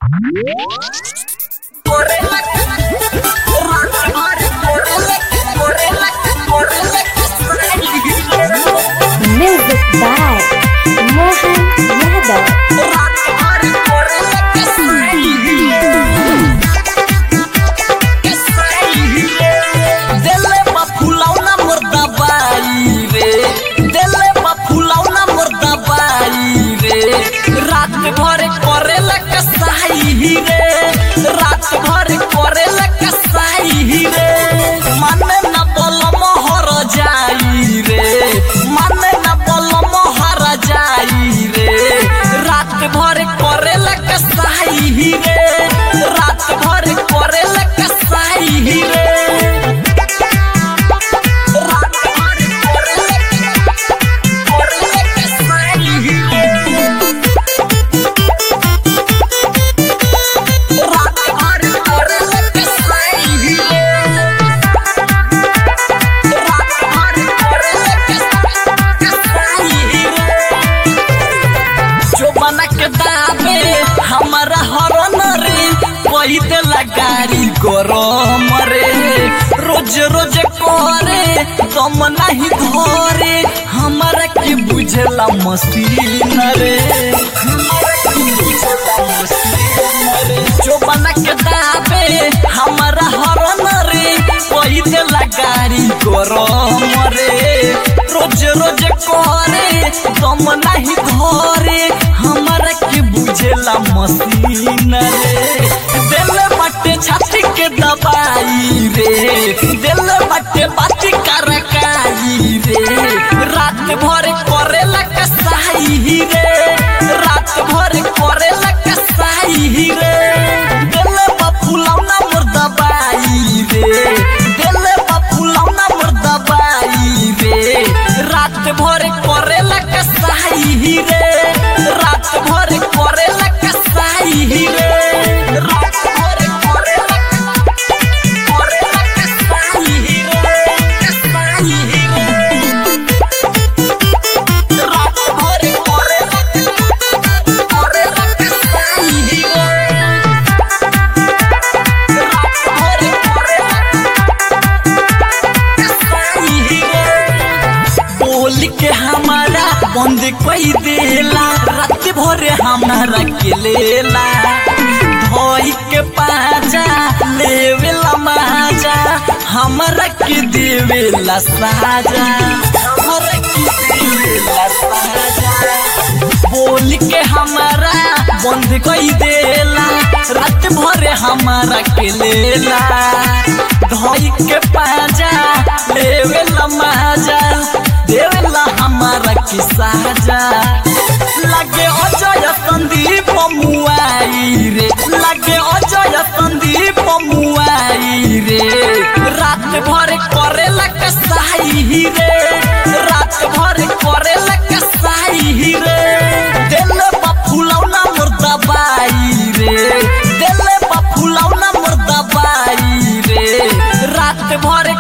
Music by Mohan Yadav. देले बा फुलौना मोर दबाई रे देले बा फुलौना मोर दबाई रे रात भर करेला कसाई रे रात भर करेला कसाई रे माने न बलम हर जाई रे माने न बलम हर जाई रे रात भर करेला कसाई रे रात भर करेला कसाई रे जो बना के दाबे हमारा हरन रे कोई देला गाड़ी गरम रे रोज रोज करे दम नहीं धरे हमारा के बुझला मशीन रे हमारा के बुझला मशीन रे जो बना के दाबे हमारा हरन रे कोई देला गाड़ी गरम रे रोज रोज करे दम नहीं धरे हमारा के बुझेला मशीन रे दिल बटे छाती के दबाई रे दिल बटे बाती करकाई रे रात भर करेला कसाई रे रात भर करेला कसाई रे दिल बा फुलौना मोर दबाई रे दिल बा फुलौना मोर दबाई रे रात भर करेला कसाई रे रात भर करेला कसाई रे रात भर करेला करेला कसाई रे कसाई रे रात भर करेला करेला कसाई रे रात भर करेला बोल के हमारा बंद कोई देला रात भर हमारा के लेला धोई के पाजा लेवेला माजा हमारा के देवेला साजा हमारा के देवेला साजा बोल के हमारा बंद कोई देला रात भर हमारा के लेला धोई के पाजा लेवेला माजा देवेला हमारा के साजा लगे अजय संदीप मुआई रे लगे अजय संदीप मुआई रे रात भर करेला कसाई रे रात भर करेला कसाई रे दिल बा फुलौना मोर दबाई रे दिल बा फुलौना मोर दबाई रे रात भर